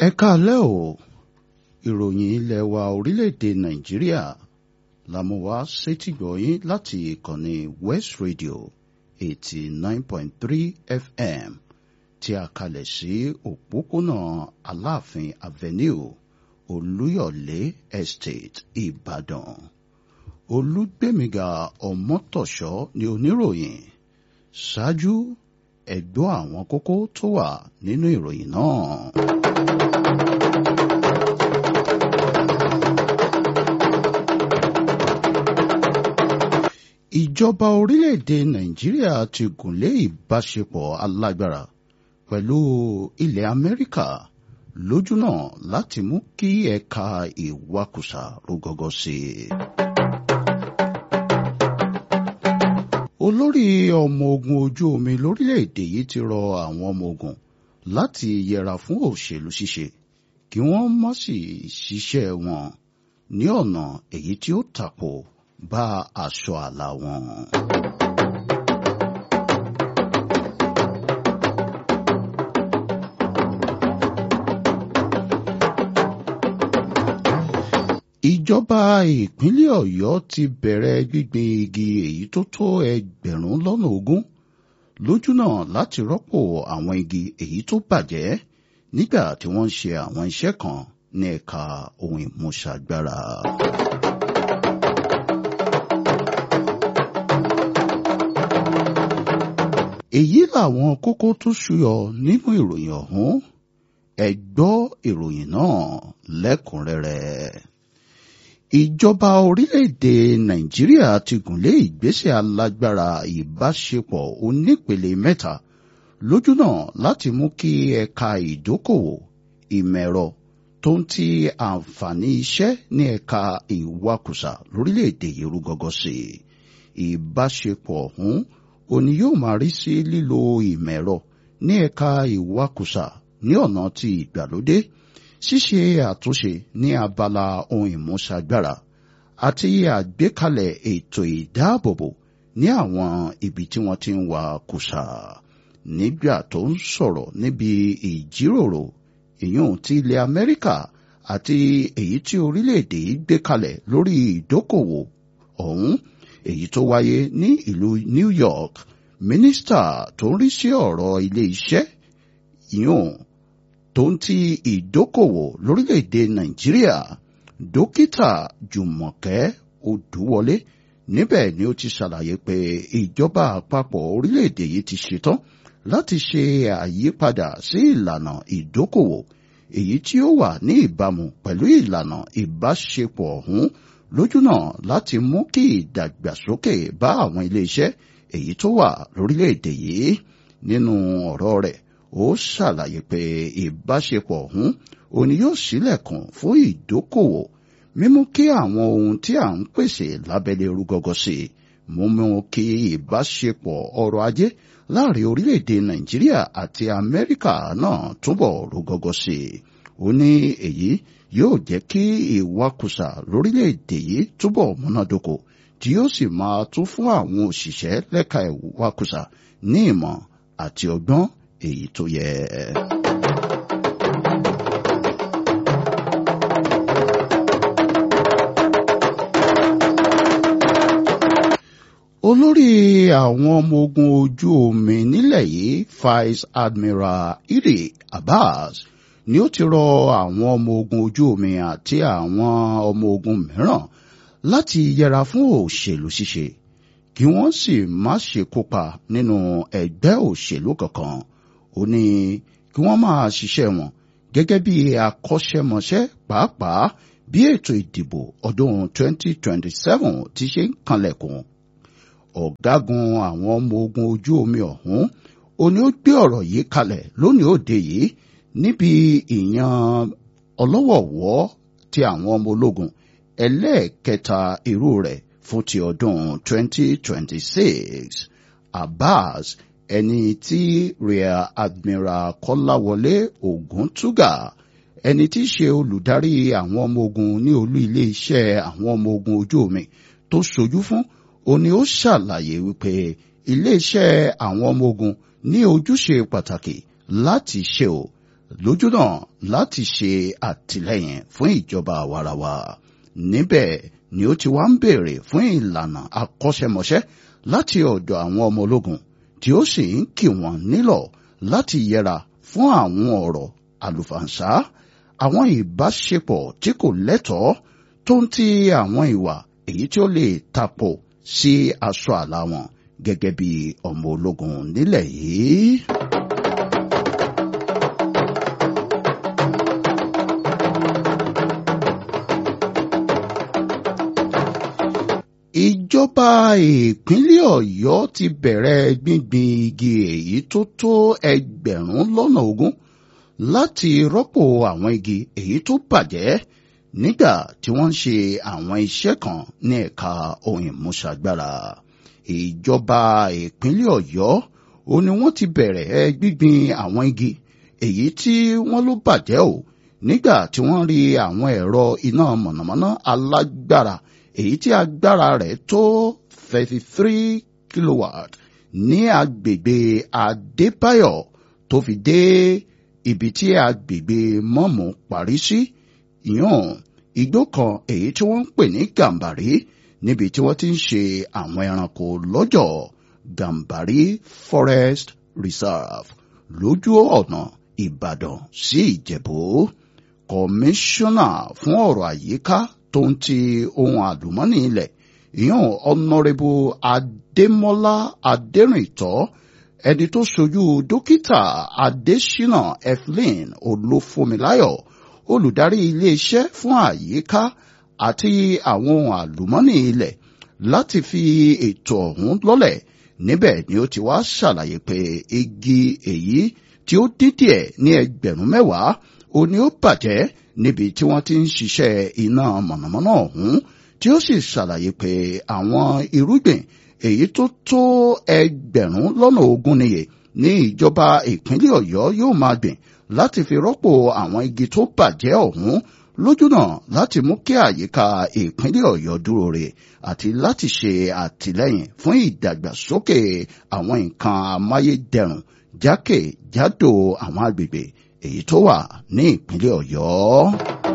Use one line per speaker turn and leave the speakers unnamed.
ẹ káalẹ́ o ìròyìn ilẹ̀ wa orílẹ̀-èdè nàìjíríà la mú wá sétígbọ̀yìn láti ìkànnì west radio eighty nine point three fm tí a kalẹ̀ sí òpópónà aláàfin avenue olúyọ̀lé estate ìbàdàn olúgbèmíga ọmọtọ̀ṣọ́ ni oníròyìn ṣáájú ẹ gbọ́ àwọn kókó tó wà nínú ìròyìn náà. ìjọba orílẹ̀-èdè nàìjíríà ti gùnlé ìbáṣepọ̀ alágbára pẹ̀lú ilẹ̀ amẹ́ríkà lójúnà láti mú kí ẹ̀ka ìwakùsà rúgọ́gọ́ sí i. olórí ọmọ ogun ojú omi lórílẹ̀-èdè yìí ti rọ àwọn ọmọ ogun láti yẹra fún òṣèlú ṣíṣe kí wọ́n má sì ṣiṣẹ́ wọn ní ọ̀nà èyí tí ó tàpọ̀ bá aṣọ àlà wọn. ìjọba ìpínlẹ̀ ọ̀yọ́ ti bẹ̀rẹ̀ gbígbin igi èyí tó tó ẹgbẹ̀rún lọ́nà ogún lójúnà láti rọ́pò àwọn igi èyí tó bàjẹ́ nígbà tí wọ́n ń ṣe àwọn iṣẹ́ kan ní ẹ̀ka ohun ìmúṣagbára. èyí làwọn kókó tó ṣúyọ nínú ìròyìn ọ̀hún ẹ gbọ́ ìròyìn náà lẹ́kùnrẹ́rẹ́ ìjọba orílẹ̀-èdè nàìjíríà ti gùnlé ìgbésẹ̀ alágbára ìbáṣepọ̀ onípele mẹ́ta lójúnà láti mú kí ẹ̀ka ìdókòwò ìmẹ̀rọ tó ń ti àǹfààní iṣẹ́ ní ẹ̀ka ìwakùsà lórílẹ̀-èdè yìí rú gọ́gọ́ sí i ìbáṣepọ̀ ọ̀hún òní yóò máa rí sí lílo ìmẹ̀rọ ní ẹ̀ka ìwakùsà ní ọ̀nà ti ìgbàlódé ṣíṣe àtúnṣe ní abala ohun ìmúṣagbára àti àgbékalẹ̀ ètò ìdáàbòbò ní àwọn ibi tí wọ́n ti ń wa kùsà nígbà tó ń sọ̀rọ̀ níbi ìjíròrò ìyún ti ilẹ̀ Amẹ́ríkà àti èyí tí orílẹ̀-èdè yìí gbé kalẹ̀ lórí ìdókòwò ọ̀hún èyí tó wáyé ní ìlú New York mínísítà tó ń rí sí ọ̀rọ̀ ilé iṣẹ́ ìyún tó ń ti ìdókòwò lórílẹ̀‐èdè nàìjíríà dókítà jùmọ̀kẹ́ odúwọlé níbẹ̀ ni ó ti ṣàlàyé pé ìjọba àpapọ̀ orílẹ̀‐èdè yìí ti ṣetán láti ṣe àyípadà sí ìlànà ìdókòwò èyí tí ó wà ní ìbámu pẹ̀lú ìlànà ìbáṣepọ̀ ọ̀hún lójúnà láti mú kí ìdàgbàsókè bá àwọn ilé-iṣẹ́ èyí tó wà lórílẹ̀‐èdè yìí nínú ọ̀rọ̀ rẹ̀ ó ṣàlàyé pé ìbáṣepọ̀ ọ̀hún òní yóò ṣílẹ̀kùn fún ìdókòwò mímú kí àwọn ohun tí à ń pèsè lábẹ́lé rúgọ́gọ́ sí i mímú kí ìbáṣepọ̀ ọrọ̀ ajé láàrin orílẹ̀-èdè nàìjíríà àti amẹ́ríkà náà túbọ̀ rúgọ́gọ́ sí i ó ní èyí yóò jẹ́ kí ìwakùsà lórílẹ̀-èdè yìí túbọ̀ múnádóko tí yóò sì máa tún fún àwọn òṣìṣẹ́ lẹ́ka ìwakùsà ní ìmọ̀ àti ọgbọ́n èyí tó yẹ. olórí àwọn ọmọ ogun ojú omi nílẹ̀ yìí vice admiral iri abbas ni ó ti rọ àwọn ọmọ ogun ojú omi àti àwọn ọmọ ogun mìíràn láti yẹra fún òṣèlú ṣíṣe kí wọ́n sì má ṣe kópa nínú ẹgbẹ́ òṣèlú kankan ó ní kí wọ́n máa ṣiṣẹ́ wọn gẹ́gẹ́ bí akọ́ṣẹ́mọṣẹ́ pàápàá bí ètò ìdìbò ọdún 2027 ti ṣe ń kanlẹ̀kùn. ọ̀gágun àwọn ọmọ ogun ojú omi ọ̀hún ó ní ó gbé ọ̀rọ̀ yìí kalẹ̀ lónìí òde yìí níbi ìyan ọlọ́wọ̀wọ́ ti àwọn ọmọ ológun ẹlẹ́ẹ̀kẹta irú rẹ̀ fún ti ọdún 2026. Abbas ẹni tí rear admiral kọ́láwọlé ògúntúgà ẹni tí í ṣe olùdarí àwọn ọmọ ogun ní olú ilé iṣẹ́ àwọn ọmọ ogun ojú omi tó ṣojú fún ó ní ó ṣàlàyé wípé ilé iṣẹ́ àwọn ọmọ ogun ní ojúṣe pàtàkì láti ṣe o lójúnà láti ṣe àtìlẹ́yìn fún ìjọba àwarawa níbẹ̀ ni ó ti wá ń béèrè fún ìlànà akọ́ṣẹ́mọṣẹ́ láti ọ̀dọ̀ àwọn ọmọ ológun tí ó sì ń kì wọ́n nílọ̀ láti yẹra fún àwọn ọ̀rọ̀ àlùfàǹṣá àwọn ìbáṣepọ̀ tí kò lẹ́tọ̀ọ́ tó ń ti àwọn ìwà èyí tí ó lè tapò sí aṣọ àlà wọn gẹ́gẹ́ bí ọmọ ológun nílẹ̀ yìí. ìjọba ìpínlẹ̀ ọ̀yọ́ ti bẹ̀rẹ̀ gbíngbin igi èyí tó tó ẹgbẹ̀rún lọ́nà ogún láti rọ́pò àwọn igi èyí tó bàjẹ́ nígbà tí wọ́n ń ṣe àwọn iṣẹ́ kan ní ẹ̀ka ohun ìmúṣagbára ìjọba ìpínlẹ̀ ọ̀yọ́ ó ní wọ́n ti bẹ̀rẹ̀ gbíngbin àwọn igi èyí tí wọ́n ló bàjẹ́ o nígbà tí wọ́n rí àwọn ẹ̀rọ iná mọ̀nàmọ́ná alágbára èyí tí agbára rẹ̀ tó thirty three kilowatt ní agbègbè adébáyọ̀ tó fi dé ibi tí agbègbè mọ́mú parí sí ìyàn igbó kan èyí tí wọ́n ń pè ní gàmbàrí níbi tí wọ́n ti ń ṣe àwọn ẹranko lọ́jọ̀ gàmbàrí forest reserve lójú ọ̀nà ìbàdàn sí ìjẹ̀bú kọmíṣánná fún ọ̀rọ̀ àyíká tó ń ti ohun àlùmọ́nì ilẹ̀ ìyàn ọ̀nàrẹ́bù adémọ́lá adẹ́rìntọ́ ẹni tó ṣojú dókítà adésínà evelyn olúfúnmiláyọ̀ olùdarí iléeṣẹ́ fún àyíká àti àwọn ohun àlùmọ́nì ilẹ̀ láti fi ètò ọ̀hún lọ́lẹ̀ níbẹ̀ ni ó ti wá ṣàlàyé pé igi èyí tí ó dín díẹ̀ ní ẹgbẹ̀rún mẹ́wàá ó ní ó bàjẹ́ níbi tí wọ́n ti ń ṣiṣẹ́ iná mọ̀nàmọ́ná ọ̀hún tí ó sì ṣàlàyé pé àwọn irúgbìn èyí tó tó ẹgbẹ̀rún lọ́nà ogún níye ní ìjọba ìpínlẹ̀ ọ̀yọ́ yóò máa gbìn láti fi rọ́pò àwọn igi tó bàjẹ́ ọ̀hún lójúnà láti mú kí àyíká ìpínlẹ̀ ọ̀yọ́ dúró re àti láti ṣe àtìlẹ́yìn fún ìdàgbàsókè àwọn nǹkan amáyédẹrùn jákèjádò àwọn agbègbè èyí tó wà ní ìpínlẹ̀ ọ̀yọ́.